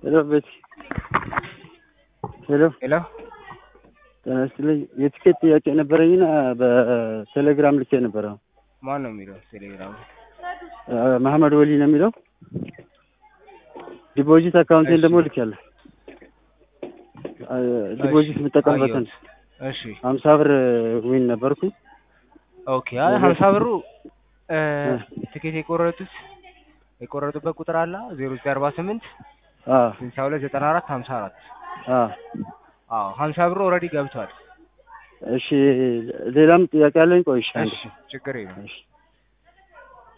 ሄሎ ቤት ሄሎ ሄሎ ጤና ይስጥልኝ። የቲኬት ጥያቄ ነበረኝና በቴሌግራም ልኬ ነበረ። ማን ነው የሚለው ቴሌግራም? መሐመድ ወሊ ነው የሚለው። ዲፖዚት አካውንቴን ደግሞ ልኬያለሁ። ዲፖዚት የምጠቀምበትን እሺ ሀምሳ ብር ዊን ነበርኩ። ኦኬ። አይ ሀምሳ ብሩ እ ትኬት የቆረጡት የቆረጡበት ቁጥር አለ ዜሮ ዘጠኝ አርባ ስምንት አዎ ስልሳ ሁለት ዘጠና አራት ሀምሳ አራት አዎ አዎ ሀምሳ ብሩ ኦልሬዲ ገብቷል። እሺ ሌላም ጥያቄ አለኝ። ቆይ እሺ አንዴ። እሺ ችግር የለም። እሺ